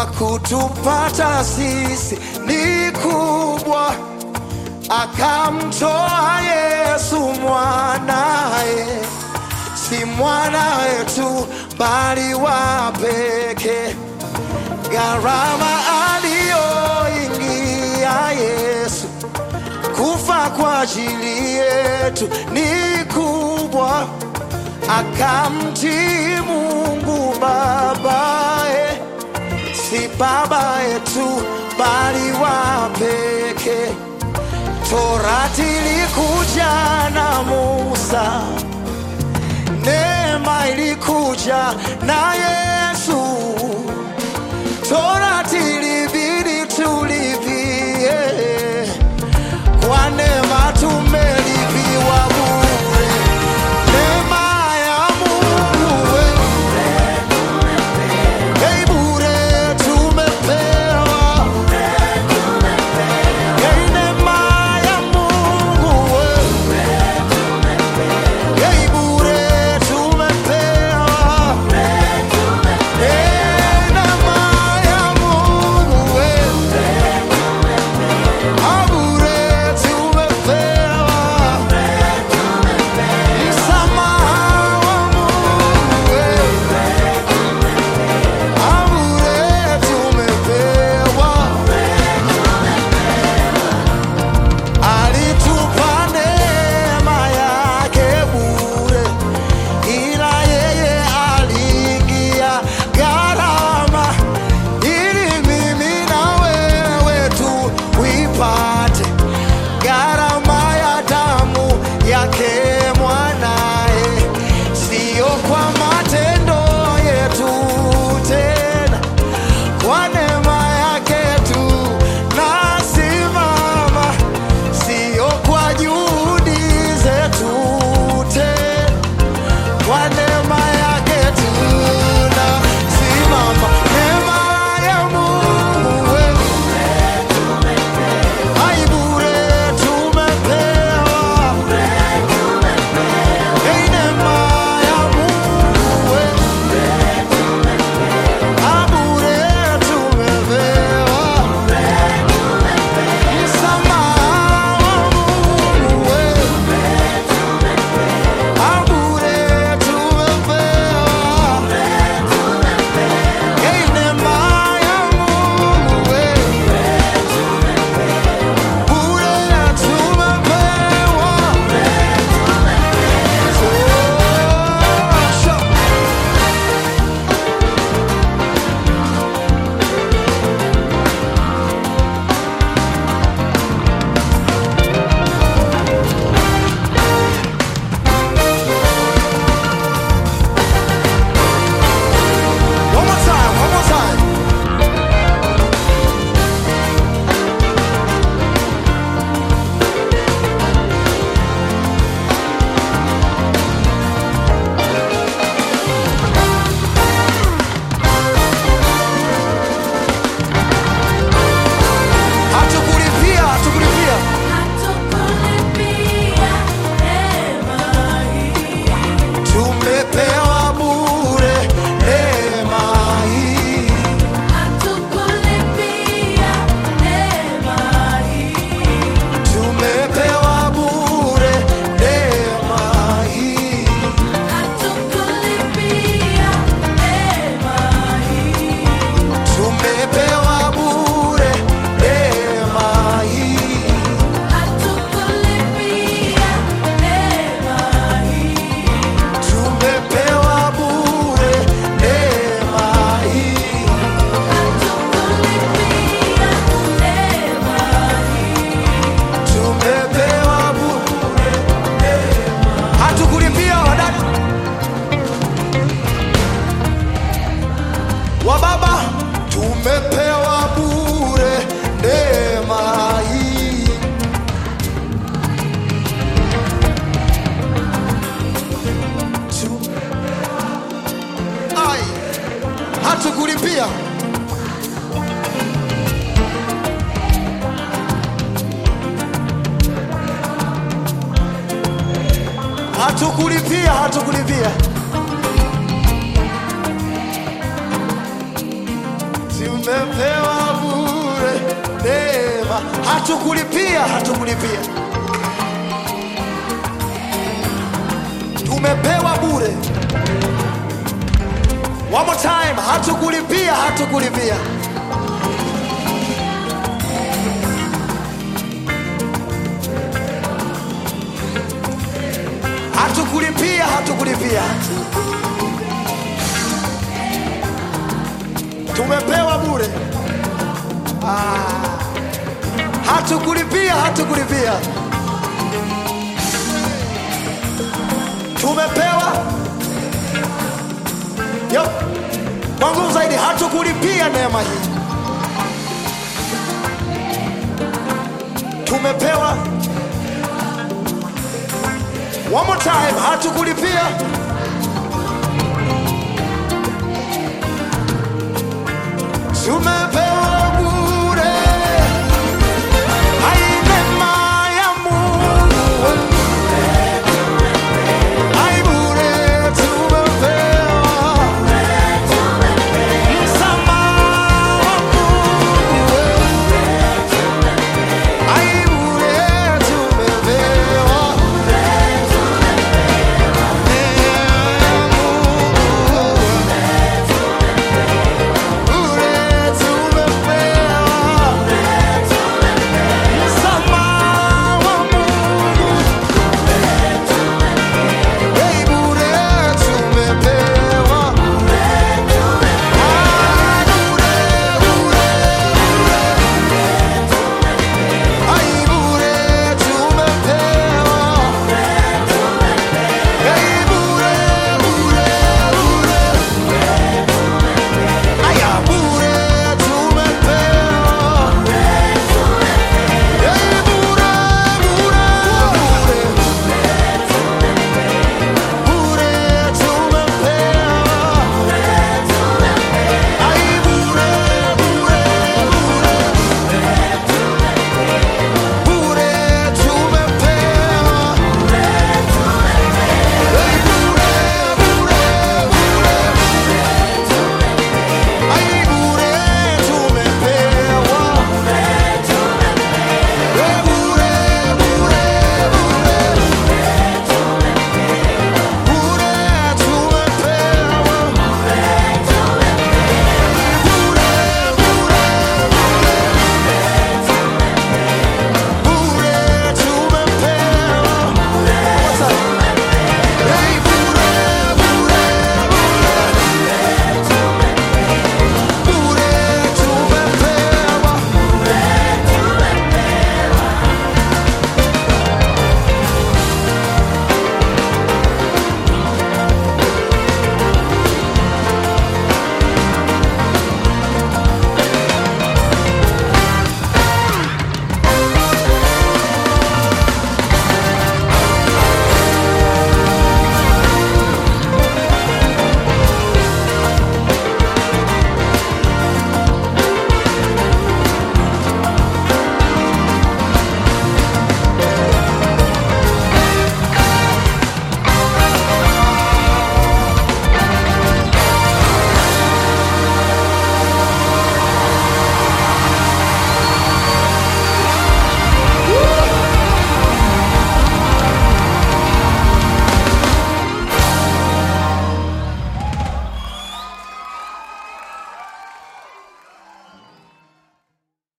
kutupata sisi ni kubwa, akamtoa Yesu mwanaye, si mwana wetu bali wa pekee. Gharama aliyoingia Yesu kufa kwa ajili yetu ni kubwa, akamtii Mungu babaye, si baba yetu bali wa pekee. Torati ilikuja na Musa, neema ilikuja na Yesu. Torati ilibidi tulipie, kwa neema tumelipiwa bure. Neema ya Mungu we, hey, bure tumepewa. Hey, neema ya Mungu we, hey, bure tumepewa. Hey, neema ya Mungu we, ah, bure tumepewa. Msamaha wa Mungu we, ah, bure tumepewa. Alitupa neema yake bure, ila yeye aliingia gharama ili mimi na wewe tuipate gharama ya damu yake mwanaye, siyo kwa matendo yetu tena, kwa neema yake tu nasimama, siyo kwa juhudi zetu tena, kwa neema yake tu nasimama. Neema ya Mungu wewe Ai bure tumepewa, Ei neema ya Mungu we, Ah, bure tumepewa, msamaha wa Mungu we, Ah, bure tumepewa, Ei neema ya Mungu we Bure tumepewa. Tosha. One more time, one more time. Hatukulipia, hatukulipia. Tumepewa bure neema hii. Tumepewa bure neema hii. Tumepewa bure neema hii. Tumepewa bure neema hii. Tumepewa bure neema. Hatukulipia wadada wa baba, tumepewa bure neema hii. Tu- Ai, hatukulipia hatukulipia hatukulipia Tume hatukulipia hatukulipia tumepewa bure one more time hatukulipia hatukulipia hatukulipia hatukulipia tumepewa bure ah. hatukulipia hatukulipia tumepewa Yo. kwa nguvu zaidi hatukulipia neema hii tumepewa one more time hatukulipia